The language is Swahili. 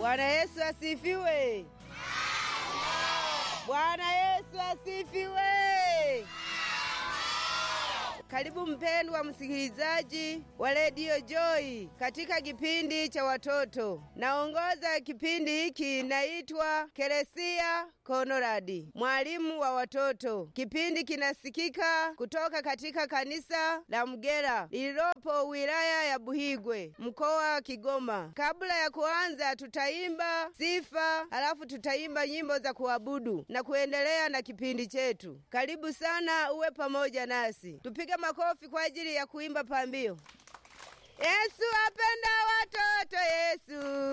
Bwana Yesu asifiwe. Bwana Yesu asifiwe. Karibu mpendwa msikilizaji wa redio Joy katika kipindi cha watoto. Naongoza kipindi hiki, naitwa Keresia Konoradi, mwalimu wa watoto. Kipindi kinasikika kutoka katika kanisa la Mgera lililopo wilaya ya Buhigwe, mkoa wa Kigoma. Kabla ya kuanza, tutaimba sifa, halafu tutaimba nyimbo za kuabudu na kuendelea na kipindi chetu. Karibu sana, uwe pamoja nasi. Tupige makofi kwa ajili ya kuimba pambio. Yesu apenda watoto, Yesu